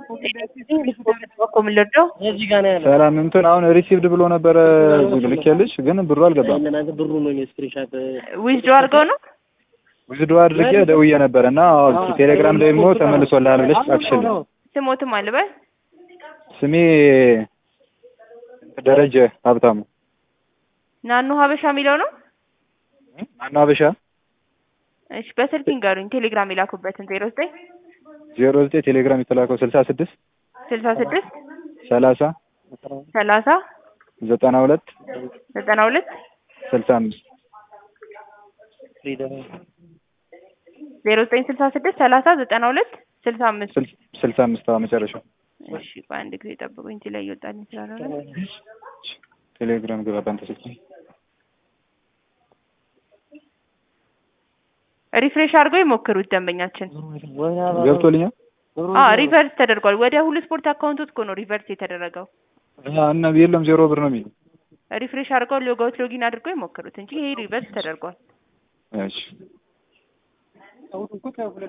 ምልርደው እዚህ ጋር ነው ያለው። ሰላም እንትን አሁን ሪሲቭድ ብሎ ነበረ ልኬልሽ፣ ግን ብሩ አልገባም። እናንተ ብሩ ነው ስክሪንሻት ዊዝዶ አድርገው ነው ውዝዶ አድርጌ ደውዬ ነበረ እና ቴሌግራም ደግሞ ተመልሶልሃል ብለሽ ጻፍሽልኝ። ስሞትም አልበል ስሜ ደረጀ ሀብታሙ ናኑ ሀበሻ የሚለው ነው። ማነው ሀበሻ እሺ በስልክ ይንገሩኝ። ቴሌግራም የላኩበትን ዜሮ ዘጠኝ ዜሮ ዘጠኝ ቴሌግራም የተላከው ስልሳ ስድስት ስልሳ ስድስት ሰላሳ ሰላሳ ዘጠና ሁለት ዘጠና ሁለት ስልሳ አምስት ዜሮ ዘጠኝ ስልሳ ስድስት ሰላሳ ዘጠና ሁለት ስልሳ አምስት ስልሳ አምስት አዎ መጨረሻው እሺ በአንድ ጊዜ ጠብቁኝ። እዚህ ላይ እየወጣልኝ ስላልሆነ ቴሌግራም ግባ ባንተ ስልክ ሪፍሬሽ አድርገው ይሞክሩት ደንበኛችን። ገብቶልኛል አ ሪቨርስ ተደርጓል። ወደ ሁሉ ስፖርት አካውንቶት እኮ ነው ሪቨርስ የተደረገው። እና የለም ዜሮ ብር ነው የሚለው ሪፍሬሽ አድርገው ሎጋውት ሎጊን አድርገው ይሞክሩት እንጂ ይሄ ሪቨርስ ተደርጓል። እሺ